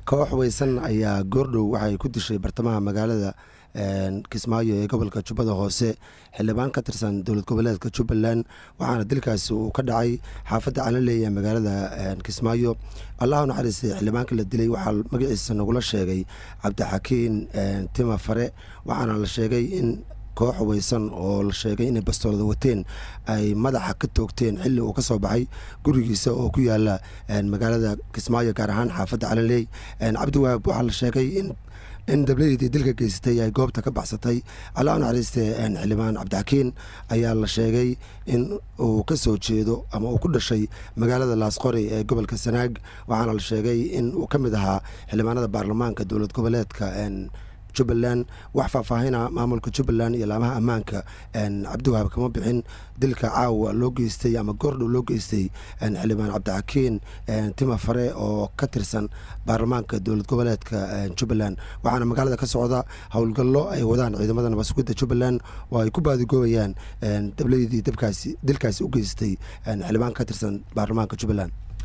koox weysan ayaa goordhow waxay ku dishay bartamaha magaalada kismaayo ee gobolka jubbada hoose xildhibaan ka tirsan dowlad goboleedka jubbaland waxaana dilkaasi uu ka dhacay xaafadda calanley ee magaalada kismaayo allahu naxariistay xildhibaanka la dilay waxaa magaciisa nagula sheegay cabdixakiin tima fare waxaana la sheegay in koox weysan oo la sheegay inay bastoolada wateen ay madaxa ka toogteen xilli uu ka soo baxay gurigiisa oo ku yaala magaalada kismaayo gaar ahaan xaafadda calanley cabdiwahaab waxaa la sheegay in in dabladeedii dilka geysatay ay goobta ka baxsatay allah naxariiste xildhibaan cabdixakiin ayaa la sheegay in uu ka soo jeedo ama uu ku dhashay magaalada laasqori ee gobolka sanaag waxaana la sheegay in uu ka mid ahaa xildhibaanada baarlamaanka dowlad goboleedka jubbaland wax faahfaahina maamulka jubbaland iyo laamaha ammaanka cabdiwahaab kama bixin dilka caawa loo geystay ama goordhow loo geystay xildhibaan cabdixakiin tima fare oo ka tirsan baarlamaanka dowlad goboleedka jubbaland waxaana magaalada ka socda howlgallo ay wadaan ciidamada nabasugidda jubbaland oo ay ku baadigoobayaan dabladii dabkaasi dilkaasi u geystay xildhibaan ka tirsan baarlamaanka jubbaland